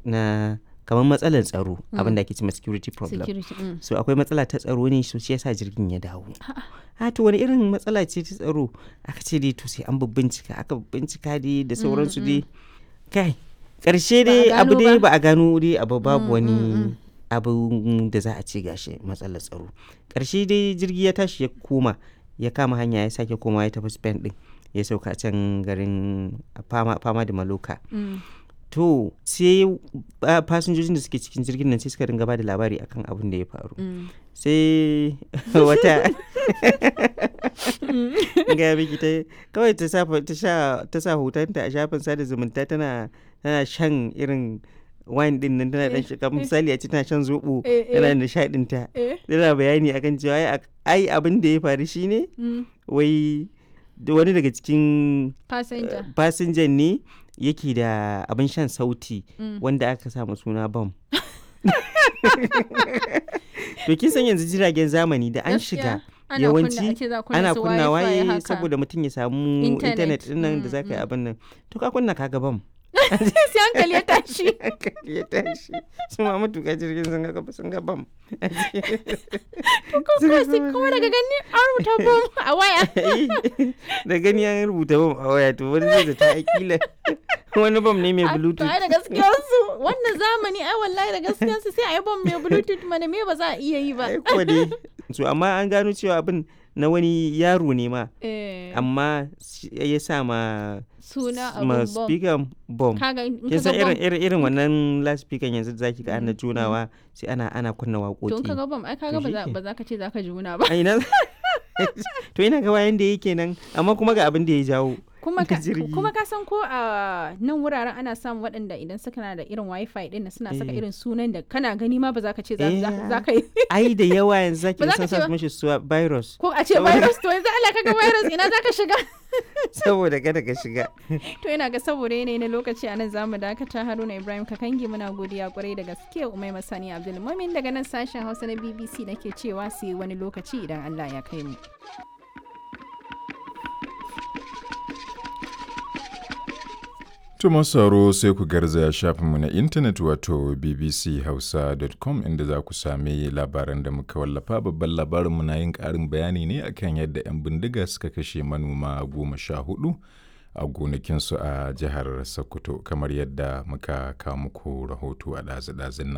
na kamar matsalar tsaro abin da ake cewa security problem security mm. so akwai matsala ta tsaro ne so shi yasa jirgin ya dawo a to wani irin matsala ce ta tsaro aka ce dai to sai an bincika aka bincika dai da sauransu dai kai karshe Ba a dai abu gano dai ba. ba a gano dai abu babu Mm, wani mm, mm. abu da za a ce gashi matsalar tsaro karshe dai jirgi ya tashi ya koma ya kama hanya ya sake koma ya tafi spain din ya sauka can garin fama, fama da maloka Mm. to sai ah, fasinjojin da suke cikin jirgin nan sai suka ringa ba da labari akan abin da ya faru Mm. sai wata ga miki ta kawai ta sa ta sha ta sa hotonta a shafin sada zumunta tana tana shan irin wine din nan tana dan shiga misali a ce tana shan zobo Eh, eh. tana nishadin ta Eh. tana bayani akan cewa ai ak- ai abin da ya faru shine Mm. wai da wani daga cikin passenger fasinjan ne yake da abin shan sauti Mm. wanda aka samu suna bam to kin san yanzu jiragen zamani da an Gaskiya, shiga ana yawanci kunna- ake za kunna ana su kunna wifi waye haka. saboda mutum ya samu Internet. intanet din nan da Mm, za ka yi mm. abin nan to ka kunna ka bam sai hankali ya tashi hankali ya tashi su ma matuƙa jirgin sun ga sun ga bam kuma sai kuma daga gani an rubuta bom a waya da gani an rubuta bam a waya to wani zai zata akila wani bam ne mai A- to bluetooth ai da gaskiyar su wannan zamani ai wallahi da gaskiyar su sai a yi bom mai bluetooth mana me ba za a iya yi ba ai kuwa dai so amma an gano cewa abin na wani yaro ne ma Eh, amma shi- ya sa ma suna ma abun bom speaker bom kaga in kin ka san ga bom irin irin irin wannan loudspeaker yanzu da zaki ga ana junawa sai ana ana kunna to in ka waƙoƙi ga bom ai kaga To ba za shike. ba za ka ce za ka juna ba a ina to ina ga wayan da yake nan amma kuma ga abin da ya jawo kuma da ka jirgi. kuma ka san ko a nan wuraren ana samun waɗanda idan suka na da irin wifi din nan suna saka Eh. irin sunan da kana gani ma ba za ka ce za Eh. za- za ka yi ai da yawa yanzu zaki Ba ga za ka sun ce sa ba. mishi suwa virus ko a ce Saboda- virus to yanzu Allah kaga virus ina za ka shiga saboda kada ka shiga to ina ga saboda yanayi na lokaci a nan zamu dakata Haruna Ibrahim Kakangi muna godiya kwarai da gaske Umai Masani Abdul Mumin daga nan sashen Hausa na BBC nake cewa sai wani lokaci idan Allah ya kai mu To masu sauraro sai ku garzaya shafinmu na intanet wato bbchausa.com inda za ku sami labaran da muka wallafa babban labarinmu na yin ƙarin bayani ne akan yadda 'yan bindiga suka kashe manoma goma sha hudu a gonakinsu a jihar Sokoto kamar yadda muka kawo muku rahoto a ɗazu-ɗazun nan.